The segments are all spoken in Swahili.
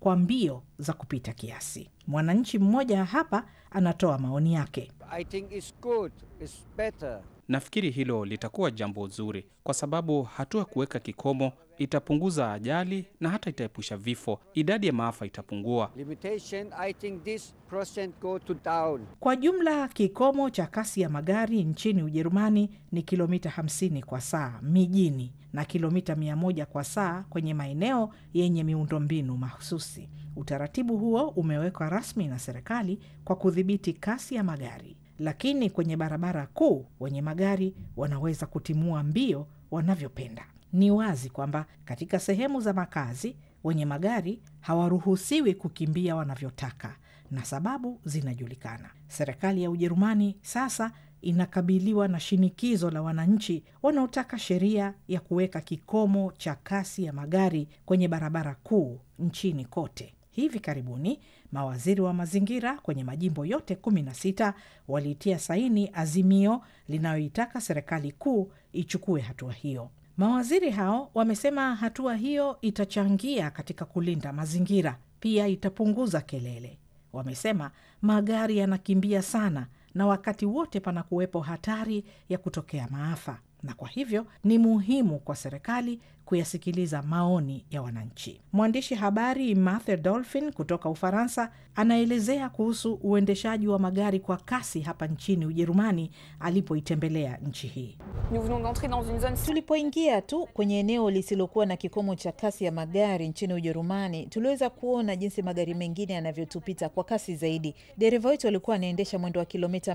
kwa mbio za kupita kiasi. Mwananchi mmoja hapa anatoa maoni yake. I think it's good, it's better. Nafikiri hilo litakuwa jambo zuri, kwa sababu hatua kuweka kikomo itapunguza ajali na hata itaepusha vifo. Idadi ya maafa itapungua. Limitation, I think this percent go to down. Kwa jumla kikomo cha kasi ya magari nchini Ujerumani ni kilomita 50 kwa saa mijini na kilomita 100 kwa saa kwenye maeneo yenye miundombinu mahususi. Utaratibu huo umewekwa rasmi na serikali kwa kudhibiti kasi ya magari, lakini kwenye barabara kuu wenye magari wanaweza kutimua mbio wanavyopenda. Ni wazi kwamba katika sehemu za makazi wenye magari hawaruhusiwi kukimbia wanavyotaka na sababu zinajulikana. Serikali ya Ujerumani sasa inakabiliwa na shinikizo la wananchi wanaotaka sheria ya kuweka kikomo cha kasi ya magari kwenye barabara kuu nchini kote. Hivi karibuni mawaziri wa mazingira kwenye majimbo yote 16 walitia saini azimio linayoitaka serikali kuu ichukue hatua hiyo. Mawaziri hao wamesema hatua hiyo itachangia katika kulinda mazingira, pia itapunguza kelele. Wamesema magari yanakimbia sana na wakati wote panakuwepo hatari ya kutokea maafa, na kwa hivyo ni muhimu kwa serikali kuyasikiliza maoni ya wananchi. Mwandishi habari Mathe Dolphin kutoka Ufaransa anaelezea kuhusu uendeshaji wa magari kwa kasi hapa nchini Ujerumani alipoitembelea nchi hii. Nous venons d'entrer dans une zone Tulipoingia tu kwenye eneo lisilokuwa na kikomo cha kasi ya magari nchini Ujerumani, tuliweza kuona jinsi magari mengine yanavyotupita kwa kasi zaidi. Dereva wetu alikuwa anaendesha mwendo wa kilomita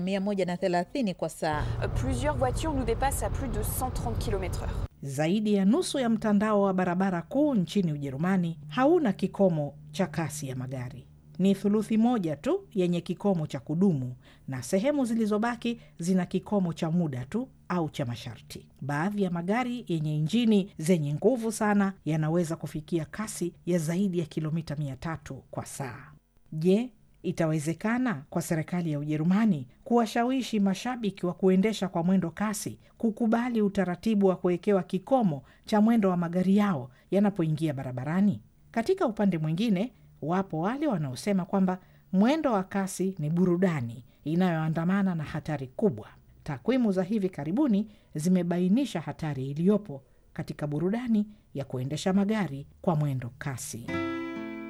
130 kwa saa. Euh, Plusieurs voitures nous dépassent à plus de 130 km/h. Zaidi ya nusu ya mtandao wa barabara kuu nchini Ujerumani hauna kikomo cha kasi ya magari. Ni thuluthi moja tu yenye kikomo cha kudumu na sehemu zilizobaki zina kikomo cha muda tu au cha masharti. Baadhi ya magari yenye injini zenye nguvu sana yanaweza kufikia kasi ya zaidi ya kilomita mia tatu kwa saa. Je, itawezekana kwa serikali ya Ujerumani kuwashawishi mashabiki wa kuendesha kwa mwendo kasi kukubali utaratibu wa kuwekewa kikomo cha mwendo wa magari yao yanapoingia barabarani? Katika upande mwingine, wapo wale wanaosema kwamba mwendo wa kasi ni burudani inayoandamana na hatari kubwa. Takwimu za hivi karibuni zimebainisha hatari iliyopo katika burudani ya kuendesha magari kwa mwendo kasi.